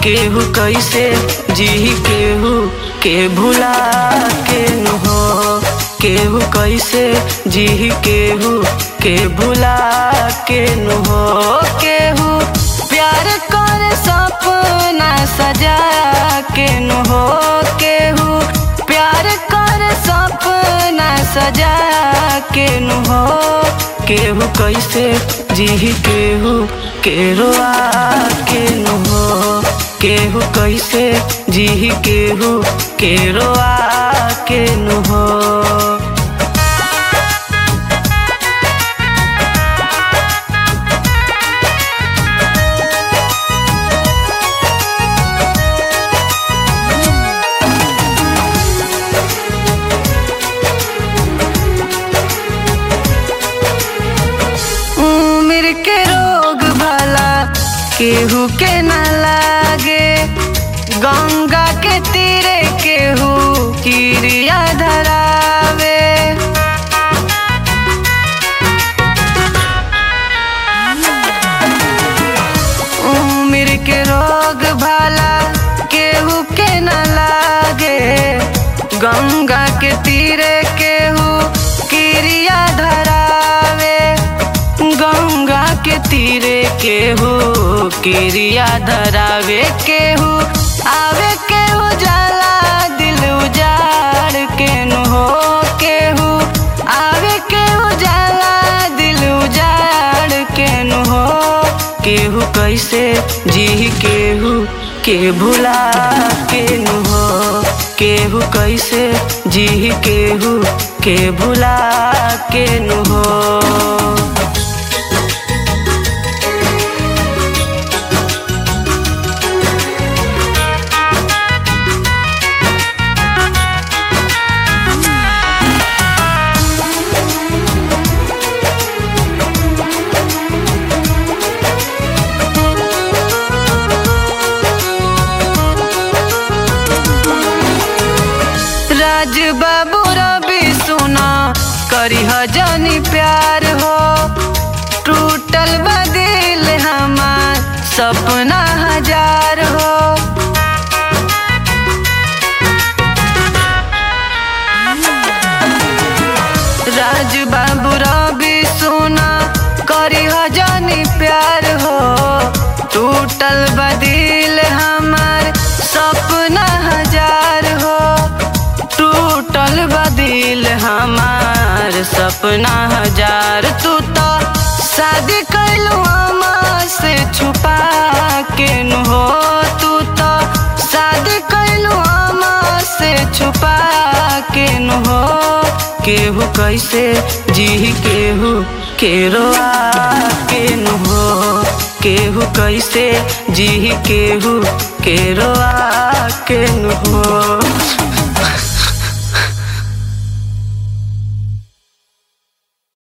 केहू कैसे जी केहू के भुला के न हो केहू कैसे जी केहू के भुला के न हो केहू प्यार कर सपना सजा के न हो केहू प्यार कर सपना सजा के न हो केहू कैसे जी केहू के रोआ के न हो केहू कैसे जी केहू के रोआ के न हो उम्र के रोग भला केहू के न लागे गंगा के तीरे केहू किरिया धरावे उम्र के रोग भला केहू के न लागे गंगा के तीरे केहू किरिया धरावे गंगा के तीरे केहू किरिया धरावे केहू आवे केहू जाला दिल उजाड़ के न हो केहू आवे केहू जाला दिल उजाड़ के न हो केहू कैसे जी केहू के भुला के न हो केहू कैसे जी केहू के भुला के न हो राज बाबू रवि सुना करी जनी प्यार हो टूटल बदिल हमार सपना हजार हो राज बाबू रवि सुना करी जनी प्यार हो टूटल बदिल हमार सपना हजार हो टूटल बदिल हमार सपना हजार तू तो शादी कैलू से छुपा के न हो तू तो शादी कैलू से छुपा के न हो केहू कैसे जी केहू के रोआ के न हो केहू कैसे जी केहू के रोआ के न हो